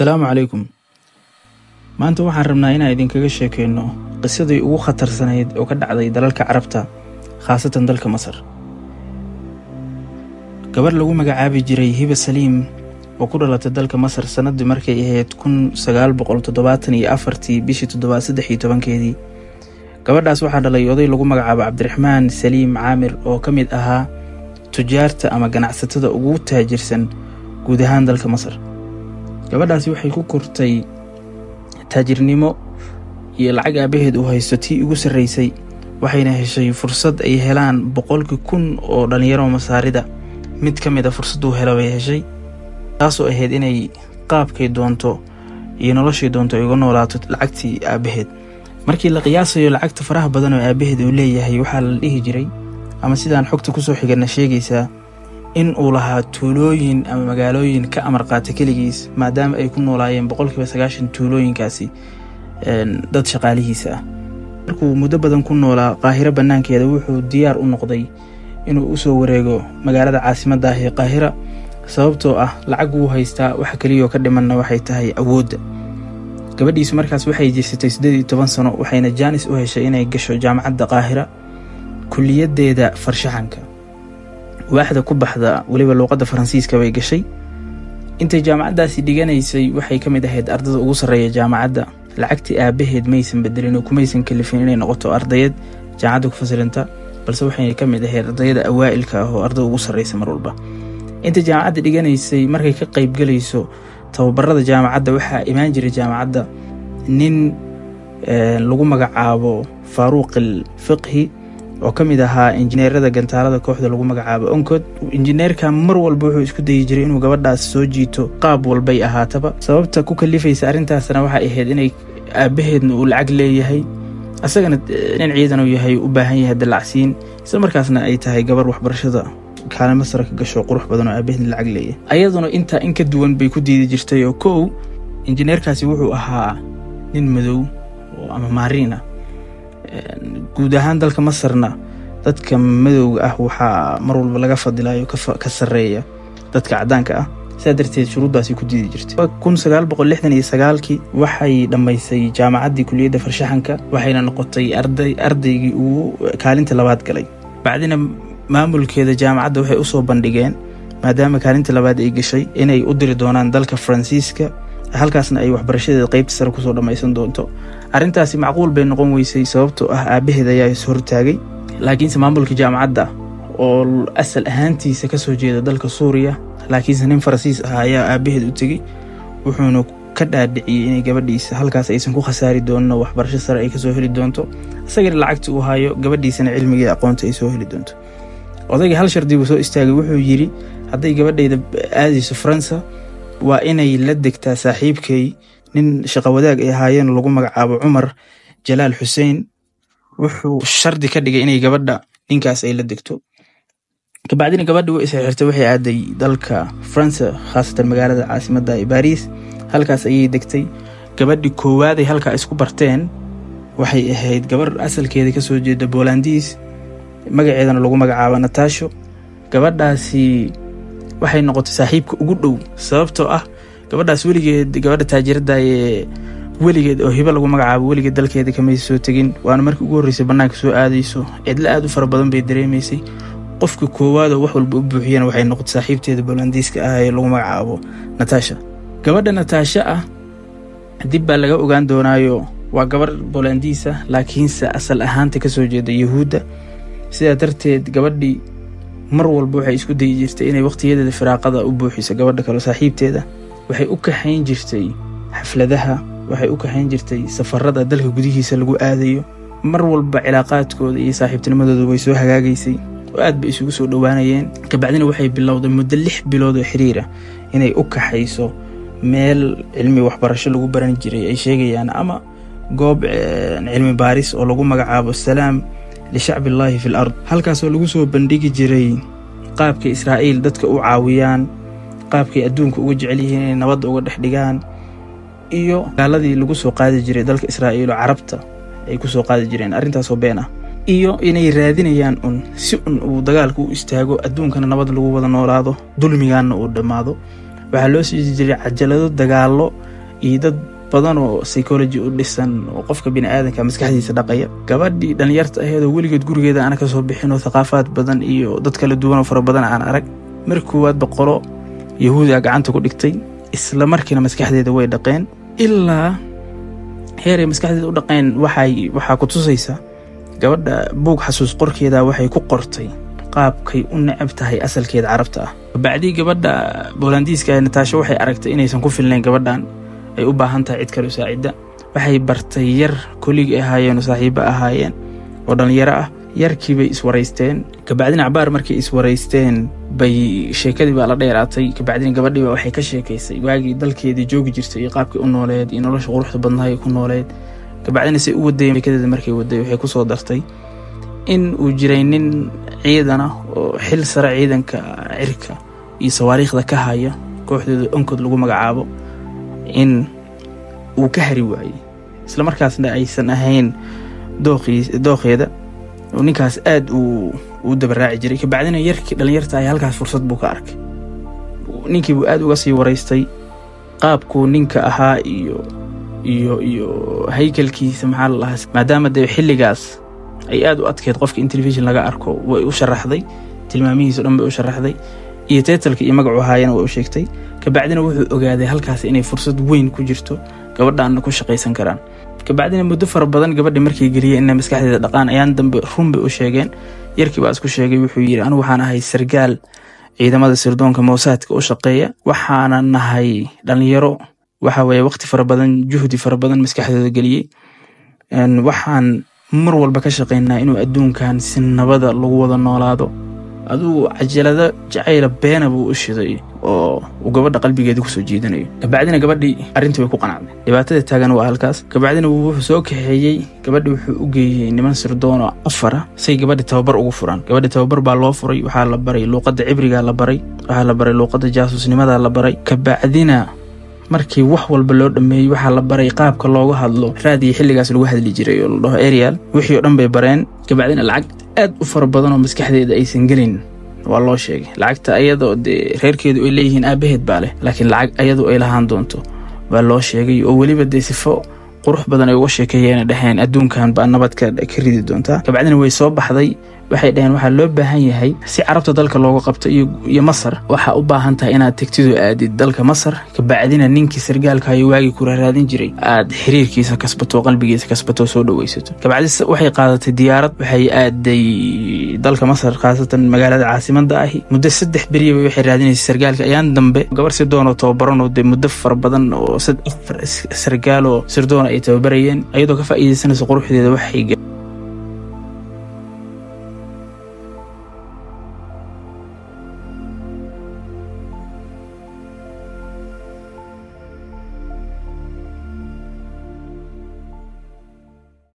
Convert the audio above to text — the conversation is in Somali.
asalaamu calaykum maanta waxaan rabnaa inaan idinkaga sheekeyno qisadii ugu khatarsanayd oo ka dhacday dalalka carabta khaasatan dalka masar gabarh lagu magacaabi jiray hiba saliim oo ku dhalatay dalka masar sannaddii markay ahayd kun sagaal boqol toddobaatan iyo afartii bishii toddobaad saddex iyo tobankeedii gabadhaas waxaa dhalay oday lagu magacaabo cabdiraxmaan saliim caamir oo ka mid ahaa tujaarta ama ganacsatada ugu taajirsan guud ahaan dalka masar gabadhaasi waxay ku kortay taajirnimo iyo lacag aabaheed uu haysto tii ugu sarraysay waxayna heshay fursad ay helaan boqolkii kun oo dhallinyaro masaarida mid ka mid a fursadduu helo bay heshay taasoo ahayd inay qaabkay doonto iyo noloshay doonto ay uga noolaato lacagtii aabaheed markii la qiyaasayo lacagta faraha badan oo aabaheed uu leeyahay waxaa la dhihi jiray ama sidaan xogta kusoo xigana sheegaysaa in uu lahaa tuulooyin ama magaalooyin ka amar qaata keligiis maadaama ay ku noolaayeen boqolkiiba sagaashan tuulooyinkaasi dad shaqaalihiisa ah markuu muddo badan ku noolaa qaahiro bannaankeeda wuxuu diyaar u noqday inuu usoo wareego magaalada caasimadda ah ee qaahira sababtoo ah lacag wuu haystaa waxa keliyoo ka dhimanna waxay tahay awoodda gabadhiisu markaas waxay jirsatay siddeed iyo toban sano waxayna jaanis u heshay inay gasho jaamacadda qaahira kuliyaddeeda farshaxanka waaxda ku baxda weliba luuqadda faransiiska bay gashay intay jaamacaddaasi dhiganaysay waxay ka mid ahayd ardada ugu sarreeya jaamacadda lacagtii aabaheed maysan bedelin oo kumaysan kalifin inay noqoto ardayad jaamacadda ku fasilanta balse waxay ka mid ahayd ardayada awaa'ilka ah oo ardada ugu sarreysa mar walba intay jaamacadda dhiganaysay markay ka qaybgalayso tababarada jaamacadda waxaa imaan jiray jaamacadda nin lagu magacaabo faaruuqil fiqhi oo ka mid ahaa injineerada gantaalada kooxda lagu magacaabo oncod injineerka mar walba wuxuu isku dayi jiray inuu gabadhaas soo jiito qaab walbay ahaataba sababta ku kalifaysa arrintaasna waxay ahayd inay aabaheedna uu lacag leeyahay asagana nin ciidan uu yahay u baahan yahay dallacsiin isla markaasna ay tahay gabar waxbarashada kaalimo sare ka gasho qurux badan oo aabaheedna lacag leeyahay ayaduna intaa in ka duwan bay ku diidi jirtay oo kow injineerkaasi wuxuu ahaa nin madow oo ama maariin ah guud ahaan dalka masarna dadka madowga ah waxaa mar walba laga fadilayo ka sarreeya dadka caddaanka ah sidaa darteed shuruuddaasi ku diidi jirtay kun sagaal boqol lixdan iyo sagaalkii waxay dhammaysay jaamacaddii kuliyadda farshaxanka waxayna noqotay arday ardaygii ugu kaalinta labaad galay bacdina maamulkeeda jaamacadda waxay u soo bandhigeen maadaama kaalinta labaad ay gashay inay u diri doonaan dalka faransiiska halkaasna ay waxbarashadeeda qaybta sare kusoo dhammaysan doonto arrintaasi macquul bay noqon weysay sababtoo ah aabaheed ayaa is hortaagay laakiinse maamulka jaamacadda oo asal ahaantiisa ka soo jeeda dalka suuriya laakiinse nin faransiis ah ayaa aabaheed u tegey wuxuuna ka dhaadhiciyey inay gabadhiisa halkaas aysan ku khasaari doonin oo waxbarasho sare ay kasoo heli doonto isagana lacagta uu hayo gabadhiisana cilmigii aqoonta ay soo heli doonto odayga hal shardi buu soo istaagay wuxuu yidhi hadday gabadhayda aadayso faransa waa inay la degtaa saaxiibkay nin shaqo wadaag ay ahaayeen lagu magacaabo cumar jalaal xuseen wuxuu shardi ka dhigay inay gabadha ninkaas ay la degto kabacdina gabadhi way isxirtay waxay aaday dalka faransa khaasatan magaalada caasimadda ee baariis halkaas ayay degtay gabadhi koowaaday halkaa isku barteen waxay ahayd gabar asalkeeda kasoo jeeda boolandiis magaceedana lagu magacaabo natasho gabadhaasi waxay noqotay saaxiibka ugu dhow sababtoo ah gabadhaas weligeed gabadha taajirada ee weligeed oo hibo lagu magacaabo weligeed dalkeeda kamaysa soo tegin waana markii ugu horreysay bannaanka soo aadayso cidlo aad u fara badan bay dareemaysay qofka koowaad oo wax walba u buuxiyana waxay noqotay saaxiibteeda boolandiiska ah ee lagu magacaabo natasha gabadha natasha ah dib baa laga ogaan doonaayo waa gabar boolandiis ah laakiinse asal ahaanta kasoo jeeda yahuudda sidaa darteed gabadhii mar walba waxay isku dayi jirtay inay wakhtiyadeeda firaaqada u buuxiso gabadha kale saaxiibteeda waxay u kaxayn jirtay xafladaha waxay u kaxayn jirtay safarada dalka gudihiisa lagu aadayo mar walba cilaaqaadkooda iyo saaxiibtinimadooda way soo hagaagaysay oo aad bay isugu soo dhowaanayeen kabacdina waxay bilowday muddo lix bilood oo xiriira inay u kaxayso meel cilmi waxbarasho lagu baran jiray ay sheegayaan ama goob cilmi baaris oo lagu magacaabo salaam lishacbillaahi fi l ard halkaasoo lagu soo bandhigi jiray qaabkay israa'iil dadka u caawiyaan qaabkay adduunka uga jecel yihiin inay nabadda uga dhex dhigaan iyo gaaladii lagu soo qaadi jiray dalka israa'iil oo carabta ay ku soo qaadi jireen arrintaasoo been ah iyo inay raadinayaan un si un uu dagaalka u istaago adduunkana nabad lagu wada noolaado dulmigaanna uu dhammaado waxaa loo sii jiray cajalado dagaallo iyo dad badan oo psychology u dhisan oo qofka biniaadanka maskaxdiisa dhaqaya gabadhii dhallinyarta aheed oo weligeed gurigeeda aana ka soo bixin oo thaqaafaad badan iyo dad kala duwan oo fara badan aan arag mar koowaad boqolo yahuudiga gacanta ku dhigtay isla markiina maskaxdeeda way dhaqeen ilaa heeray maskaxdeeda u dhaqeen waxay waxaa ku tusaysa gabadha buug xasuus qorkeeda waxay ku qortay qaabkay u necab tahay asalkeeda carabta ah bacdii gabadha boolandiiska nataasho waxay aragtay inaysan ku filnayn gabadhan ay u baahan tahay cid kale u saacidda waxay bartay yar koligi ahaayeen oo saaxiibo ahaayeen oo dhallinyaro ah yarkii bay iswaraysteen kabacdina cabaar markay iswaraysteen bay sheekadii baa la dheeraatay kabacdina gabadhii baa waxay ka sheekaysay waagii dalkeedii joogi jirtay iyo qaabkii u nooleed iyo nolosha quruxda badnahay ku nooleed kabacdina say u wadayeen sheekadeeda markay waday waxay ku soo dartay in uu jiray nin ciidana oo xil sare ciidanka cirka iyo sawaariikhda ka haya kooxdooda onkod lagu magacaabo in uu ka hari waayey isla markaasna aysan ahayn dookheeda oo ninkaas aad uu dabaraaci jiray kabacdina yarkii dhallinyarta ay halkaas fursad buu ka arkay ninkii buu aad uga sii waraystay qaabkuu ninka ahaa iyo iyo iyo haykalkiisa maxaa la lahaa maadaama dee xilligaas ay aad u adkeyd qofka in telefishon laga arko way u sharaxday tilmaamihiiso dhan bay u sharaxday iyo teetalka iyo magacu ahaayana way u sheegtay kabacdina wuxuu ogaaday halkaas inay fursad weyn ku jirto gabadhaanna ku shaqaysan karaan kabacdina muddo fara badan gabadhi markay geliyeen inay maskaxdeeda dhaqaan ayaan dambe run bay u sheegeen yarkii baa isku sheegay wuxuu yidhi anigu waxaan ahay sargaal ciidamada sirdoonka mowsaadka u shaqeeya waxaana nahay dhallinyaro waxa weeye waqti fara badan juhdi fara badan maskaxdooda geliyey waxaan mar walba ka shaqaynaa inuu adduunkan si nabada lagu wada noolaado adugu cajalado jacayla beena buu u shiday oo uu gabadha qalbigeeda kusoo jiidanayo kabacdina gabadhii arrintii way ku qanacday dhibaatada taagan waa halkaas kabacdina wuxuu soo kaxeeyey gabadhi wuxuu u geeyey niman sirdoon oo afara say gabadhi tababar ugu furaan gabadhi tababar baa loo furay waxaa la baray luuqadda cibrigaa la baray waxaa la baray luuqadda jaasuusnimadaa la baray kabacdina markii wax walba loo dhameeyey waxaa la baray qaabka looga hadlo raadiyo xilligaas lagu hadli jiray oo la dhaho arial wixii oo dhan bay bareen kabacdina lacag aad u fara badan oo maskaxdeeda aysan gelin waa loo sheegay lacagta ayadoo dee reerkeedu ay leeyihiin aabaheed baa leh laakiin lacag ayadu ay lahaan doonto baa loo sheegay oo weliba dee sifo qurux badan ay uga sheekeeyeena dhaheen adduunkan baa nabad ka ridi doontaa kabacdina way soo baxday waxay dhaheen waxaa loo baahan yahay si carabta dalka looga qabto iyo masar waxaa u baahan tahay inaad tegtidu aadid dalka masar kabacdina ninkii sargaalkaayo waagii ku raaraadin jiray aad xiriirkiisa kasbato qalbigiisa kasbato soo dhaweysato kabacdi waxay qaadatay diyaarad waxay aaday dalka masar khaasatan magaalada caasimada ahi muddo saddex beriya waxay raadinaysay sargaalka ayaan dambe gabar sirdoonoo tababaranoo dee muddo fara badan oo afar sargaaloo sirdoona ay tababarayeen ayadoo ka faa'iidaysanaysa quruxdeeda waxay